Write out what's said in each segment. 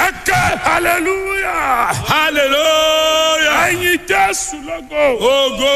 ẹkẹ hallelujah hallelujah. ẹyin jésù lọgọ Ogo.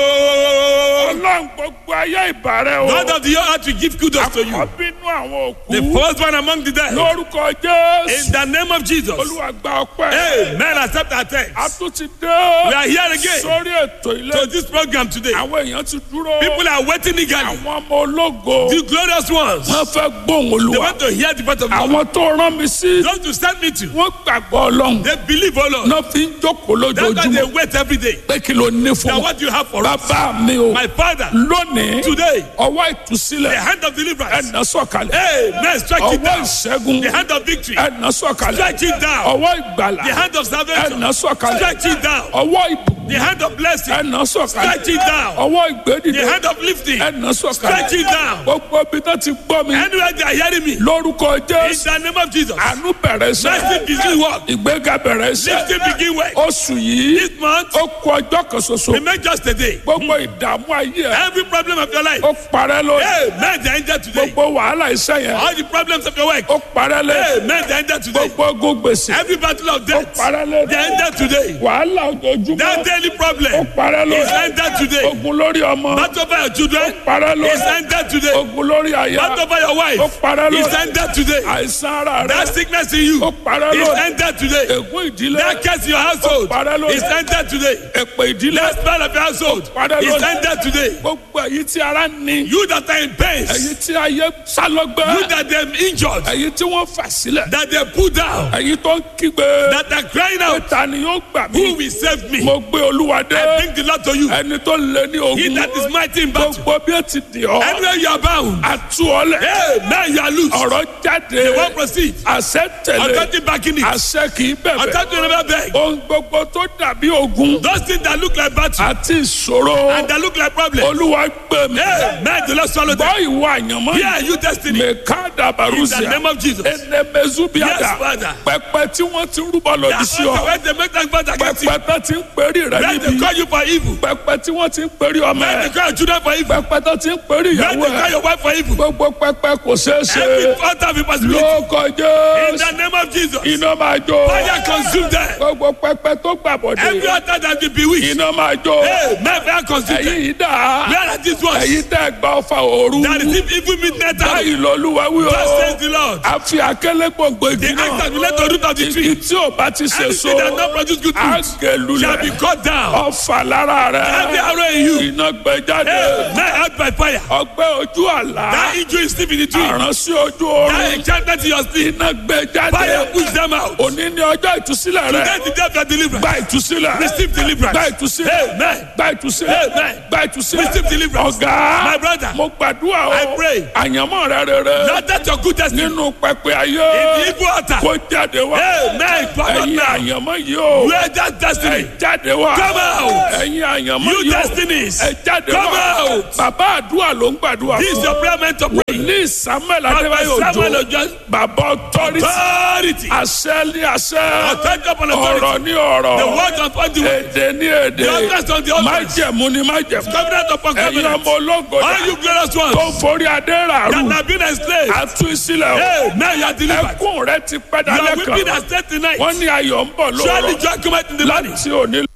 ọlọ́run gbogbo ayé ìbàrẹ̀ o God of the earth will give kudos to you. ọbínú àwọn The òkú first one among the dead. lórúkọ In jésù the name of Jesus. olúwa gba ọpẹ́ Amen. Accept our a thanks. tún ti dé We are here again sórí ètò ilé to this program today. àwọn èèyàn ti dúró People are waiting eagerly. àwọn ọmọ ológo The glorious ones. wọn fẹ́ gbóhùn They olúwa want to hear the voice of God. àwọn tó rán mi sí Those to send me to. wọn gbàgbọ́ ọlọ́run They believe, oh Lord. náà fi ń jókòó That's why they lójoojúmọ́ wait every day. pé kí ló ní fún Now wọn what do you have for us? bàbá mi o My father. lónìí Today. ọwọ́ The ìtúsílẹ̀ hand of deliverance. ẹ̀nà sọ̀kalẹ̀ Amen. Strike it ọwọ́ down. ìṣẹ́gun The hand of victory. ẹ̀nà sọ̀kalẹ̀ Strike it down. ọwọ́ ìgbàlà The hand of salvation. ẹ̀nà sọ̀kalẹ̀ Strike it down. ọwọ́ ìbùkún The hand of blessing. ẹ̀nà sọ̀kalẹ̀ Strike it down. ọwọ́ ìgbédìde The hand of lifting. ẹ̀nà Strike sọ̀kalẹ̀ it down. gbogbo ibi tó ti gbọ́ mi Anywhere they are hearing me. lórúkọ In jésù the name of Jesus. àánú bẹ̀rẹ̀ Mercy iṣẹ́ begin work. ìgbéga bẹ̀rẹ̀ iṣẹ́ Lifting begin work. oṣù yìí This month. ó kú ọjọ́ kan ṣoṣo Remain just a day. gbogbo ìdààmú ayé ẹ̀ Every problem of your life. ó parẹ́ lórí Amen. The angel today. gbogbo wàhálà iṣẹ́ yẹn All the problems of your work. ó parẹ́ lórí Amen. The angel today. gbogbo ogun gbèsè Every battle of ó death. parẹ́ lórí The angel today. wàhálà ojoojúmọ́ That daily ó problem. parẹ́ Is lórí ended today. ogun lórí ọmọ Battle over your children. parẹ́ Is lórí ended today. ogun lórí àyà Battle over your ó wife. parẹ́ Is lórí ended today. àìsàn ara rẹ That sickness in you. ó parẹ́ Is lórí ended today. ègún ìdílé That curse in your household. parẹ́ lórí Is ended today. èpè ìdílé That spell of your household. parẹ́ Is lórí ended today. gbogbo èyí tí ara ní You that are in pains. èyí tí ayé sálọgbẹ́ You that are injured. èyí tí wọ́n fà sílẹ̀ That they put down. èyí tó ń kígbe That are crying out. ta ni yóò gbà Who mí will save me? mo gbé olúwa dé I bring the Lord to you. ẹni tó lé ní He ogun that is mighty in battle. gbogbo bí ó ti dì ọ́ Anywhere you are bound. àtú ọlẹ̀ Hey, now you are loose. ọ̀rọ̀ jáde They won't proceed. àṣẹ tẹ̀lé Authority backing it. àṣẹ kì í bẹ̀bẹ̀ Authority never beg. ohun gbogbo tó dàbí ogun Those things that look like battle àti ìṣòro and that look like problem. olúwa gbé mi Hey, man, the Lord swallow them. bọ́ ìwọ àyànmọ́ Yeah, you destiny. mẹ́ká In the dàbàrúsíà name of Jesus. enemezubiada Yes, Father. pẹpẹ tí wọ́n ti rúbọ lòdì That's sí why ọ when they make that battle against you, pẹpẹ tó ti ń pèrè rẹ when they níbi call you for evil, pẹpẹ tí wọ́n ti ń pèrè ọmọ when ẹ they call your children for evil, pẹpẹ tó ti ń pèrè when ìyàwó they call ẹ your wife for evil, gbogbo pẹpẹ kò ṣeé ṣe every altar of impossibility. ló In kọjá the name of Jesus. iná máa jó Fire consume them. gbogbo pẹpẹ tó Every gbàbọdé altar that be bewitched. iná máa jó Hey, man, fire consume them. ẹ̀yin yìí dà Where are these ones? ẹ̀yin tẹ́ gbà ọfà òru That is if evil midnight hour. báyìí lọ́lúwa wí Thus o says the Lord. àfi akẹ́lẹ́ gbòǹgbò igi The axe náà that will let the root of the igi tree. tí ò bá ti ṣe so Anything that not produce good fruit shall be àgẹ̀lulẹ̀ cut down. ọfà lára Every rẹ̀ arrow in you. iná gbẹ jáde Hey, man, out by fire. ọgbẹ́ ojú àlá That injury is still in the tree. àrán sí ojú That oorun enchantment in your sleep. iná gbẹ Fire jáde push them out. òní ní ọjọ́ ìtúsílẹ̀ rẹ̀ Today the day of your deliverance. gba ìtúsílẹ̀ Receive deliverance. gba ìtúsílẹ̀ Amen. gba ìtúsílẹ̀ Amen. gba ìtúsílẹ̀ Receive deliverance. ọ̀gá My brother. mo gbàdúrà o I pray. àyànmọ́ rẹ rere Not that your good destiny. nínú pẹpẹ ayé In the evil altar. kó jáde wá Amen. Come out ẹ̀yin now. àyànmọ́ yìí o Where that destiny. ẹ jáde wá Come out. ẹ̀yin àyànmọ́ You yìí o destinies. ẹ jáde Come wá out. bàbá àdúrà ló ń gbàdúrà This is fún your prayer meant to pray. ní samuel Prophet adébáyò Samuel òjò Ojo. bàbá authority Authority. àṣẹ ní àṣẹ Authority upon authority. ọ̀rọ̀ ní ọ̀rọ̀ The word upon the word. èdè ní èdè The utterance on the utterance. májẹ̀mú ní májẹ̀mú Covenant upon ẹ̀yin covenant. ọmọ ológo All you glorious tó ones forí adé ràrú that have been enslaved. àtú ìsílẹ̀ o Hey, now you are delivered. ẹkún rẹ ti pẹ́ You are dalẹ́ weeping kan and stayed tonight. wọ́n ní ayọ̀ ń bọ̀ Surely lóòrọ̀ joy cometh in the morning. láti òní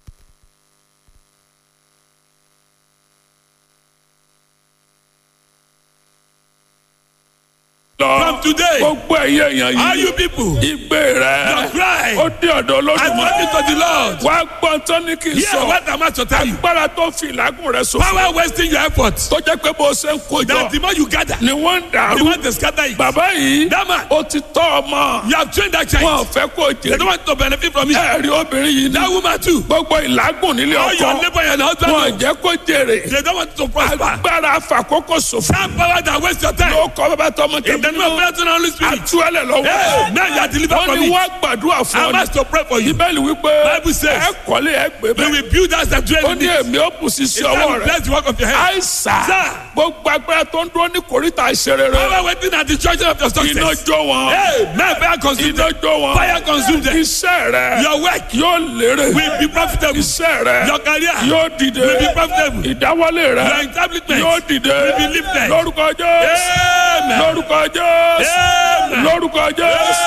lọ From today, gbogbo ẹ̀yẹ èèyàn all yìí you people, ìgbé your rẹ cry, ó dé ọ̀dọ̀ I olódùmọ̀ brought it to the Lord. wá gbọ́n tán ní kí n Hear sọ what I'm about to tell you. agbára tó fi ìlágùn rẹ sọ Power wasting your efforts. tó jẹ́ pé bó ṣe ń kójọ That the more you gather, ni wọ́n ń the dàrú more they scatter it. bàbá yìí That man, ó ti tọ́ ọmọ you have trained that wọn ò child. fẹ́ kó They jèrè don't want to benefit from it. ẹ̀rí obìnrin yìí ní That woman too. gbogbo ìlágùn nílé All your ọkọ neighbor and your husband, wọn ò know. jẹ́ kó jèrè they don't want to prosper. agbára àfàkókò ṣòfò That power that waste your time. ló kọ́ bàbá tọmọ In the tẹ̀mí name of Father, Son, and Holy Spirit. àtúwẹ́lẹ̀ lọ́wọ́ Hey, now you are delivered wọ́n from ní it. wọ́n gbàdúrà fún I'm ọ asked to pray for you. bíbélì wípé Bible says, ẹ kọ́lé ẹ gbé We bẹ́ẹ̀ will build us and dwell ó in ní it. èmi ó bù sí sí It's time ọwọ́ to rẹ bless the work of your hand. àìsà Sir. gbogbo agbára tó ń dúró ní kòríta ìṣerere Power waiting at the junction of your iná success. jó wọn Hey, man, fire consume iná them. jó wọn Fire consume them. iṣẹ́ rẹ Your work yóò lérè will be profitable. iṣẹ́ rẹ Your career yóò dìde will be profitable. ìdáwọ́lé rẹ Your establishment yóò dìde will be lifted. lórúkọ jésù Amen. lórúkọ jésù Amen. lórúkọ jésù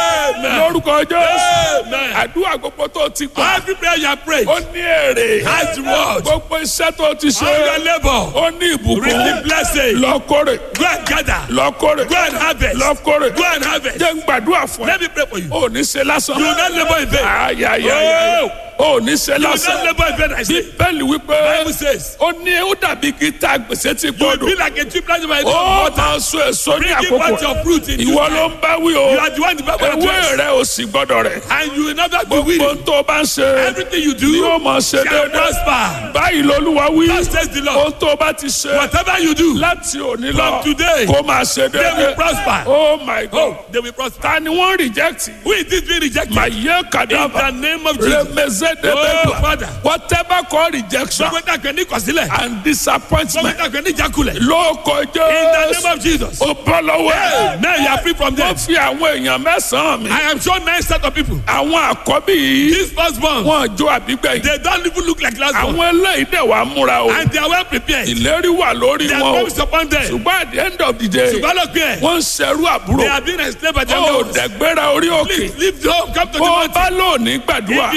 Amen. lórúkọ jésù Amen. àdúrà gbogbo tó ti gbà Every prayer you have prayed ó ní èrè has reward. gbogbo iṣẹ́ tó ti ṣe All your labor. ó ní ìbùkún Receive blessing. lọ́kọ́rẹ̀ Go and gather. lọ́kọ́rẹ̀ Go and harvest. lọ́kọ́rẹ̀ Go and harvest. jẹ́ ń gbàdúrà fún ẹ Let me pray for you. ó ní ṣe lásán You will not labor in vain. ayayaya ó ní ṣe You will lásán not labor in vain. I say. bíbélì wípé Bible says. ó ní ó dàbí gíta gbèsè tí You will gbọdọ̀ be like a tree planted by the ó water. máa so èso ní Bringing àkókò forth your fruit in due ìwọ time. ló ń bá wí o You are the one the Bible ewé address. rẹ ò sì gbọdọ̀ rẹ̀ And you will never be gbogbo weary. tó o bá ń ṣe Everything you do ni ó máa ṣe shall déédéé prosper. báyìí lolúwa wí Thus says the Lord. ohun tó o bá ti ṣe Whatever you do, láti òní lọ From today, kó máa ṣe they will déédéé prosper. oh my god Oh, they will prosper. ta ni wọ́n reject Who is this being rejected? màá yẹ In kàdáfà the name of Jesus. remezedebegba Oh, Father. whatever call rejection Gbogbo ìtàkùn ní kọ̀sílẹ̀. and Gbogbo disappointment ìtàkùn ní ìjákulẹ̀. ló In the kọjá name of Jesus. ó bọ́ lọ́wọ́ ẹ̀. Now you are free from them. wọ́n fi àwọn èèyàn mẹ́sàn-án mi. I am sure nine set of people. àwọn àkọ́bí yìí This firstborn, wọ́n jó àbígbẹ̀yìn. they don't even look like last one. àwọn eléyìí dẹ̀ wá múra o. And they are well prepared. ìlérí wà lórí They are wọn o. promised upon them. ṣùgbọ́n at the end of the day Ṣùgbọ́n lọ pé wọ́n ń ṣerú they àbúrò. are being enslaved by their ó lords. dẹ̀gbẹ́ra orí òkè. Please leave the home, come to the bó o mountain. bá lónìí gbàdúrà